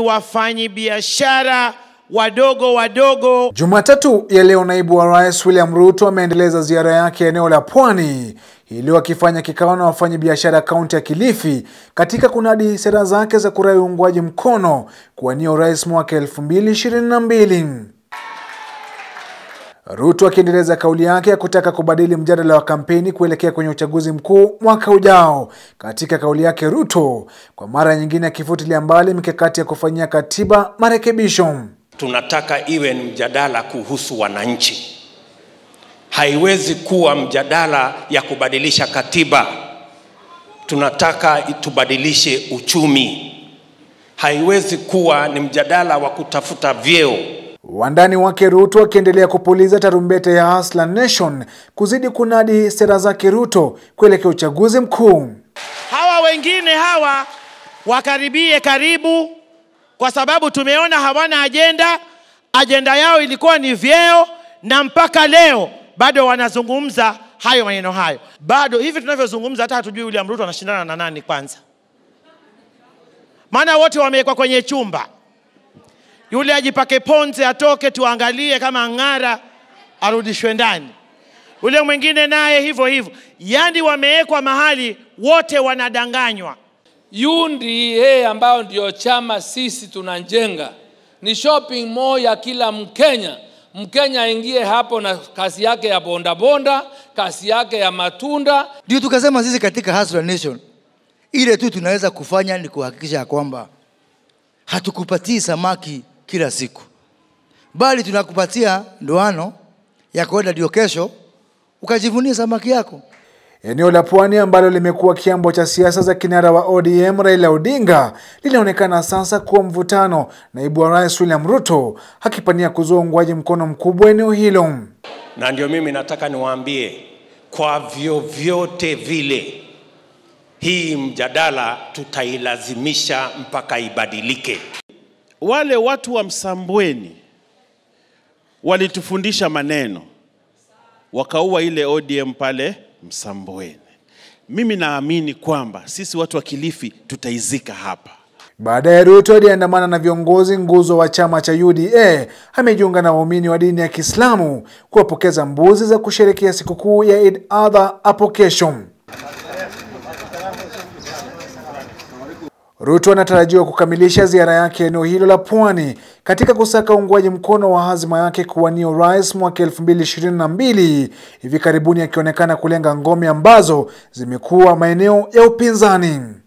wafanyibiashara wadogo wadogo. Jumatatu ya leo naibu wa rais William Ruto ameendeleza ziara yake eneo la Pwani iliyo akifanya kikao na wafanyabiashara kaunti ya Kilifi katika kunadi sera zake za kurai uungwaji mkono kuwania urais mwaka 2022. Ruto akiendeleza kauli yake ya kutaka kubadili mjadala wa kampeni kuelekea kwenye uchaguzi mkuu mwaka ujao. Katika kauli yake, Ruto kwa mara nyingine akifutilia mbali mikakati ya kufanyia katiba marekebisho. Tunataka iwe ni mjadala kuhusu wananchi, haiwezi kuwa mjadala ya kubadilisha katiba. Tunataka tubadilishe uchumi, haiwezi kuwa ni mjadala wa kutafuta vyeo. Wandani wake Ruto akiendelea kupuliza tarumbete ya Hustler Nation kuzidi kunadi sera zake Ruto kuelekea uchaguzi mkuu. Hawa wengine hawa wakaribie karibu, kwa sababu tumeona hawana ajenda. Ajenda yao ilikuwa ni vyeo, na mpaka leo bado wanazungumza hayo maneno hayo. Bado hivi tunavyozungumza, hata hatujui William Ruto anashindana na nani kwanza, maana wote wamewekwa kwenye chumba yule ajipake ponze atoke, tuangalie kama ng'ara, arudishwe ndani. Yule mwingine naye hivyo hivyo, yaani wamewekwa mahali wote wanadanganywa. UDA ambayo ndio chama sisi tunajenga ni shopping mall ya kila Mkenya. Mkenya aingie hapo na kazi yake ya bondabonda, kazi yake ya matunda. Ndio tukasema sisi katika Hustler Nation, ile tu tunaweza kufanya ni kuhakikisha ya kwamba hatukupatii samaki kila siku, bali tunakupatia ndoano ya kwenda ndio kesho ukajivunia samaki yako. Eneo la Pwani ambalo limekuwa kiambo cha siasa za kinara wa ODM Raila Odinga linaonekana sasa kuwa mvutano, naibu wa rais William Ruto akipania kuzua uungwaji mkono mkubwa eneo hilo. Na ndio mimi nataka niwaambie, kwa vyovyote vile hii mjadala tutailazimisha mpaka ibadilike. Wale watu wa Msambweni walitufundisha maneno, wakaua ile ODM pale Msambweni. Mimi naamini kwamba sisi watu wa Kilifi tutaizika hapa. Baadaye Ruto aliandamana na viongozi nguzo wa chama cha UDA, amejiunga na waumini wa dini ya Kiislamu kuwapokeza mbuzi za kusherehekea sikukuu ya Eid Adha hapo kesho. Ruto anatarajiwa kukamilisha ziara yake eneo hilo la Pwani katika kusaka uungwaji mkono wa hazima yake kuwania urais mwaka 2022, hivi karibuni akionekana kulenga ngome ambazo zimekuwa maeneo ya upinzani.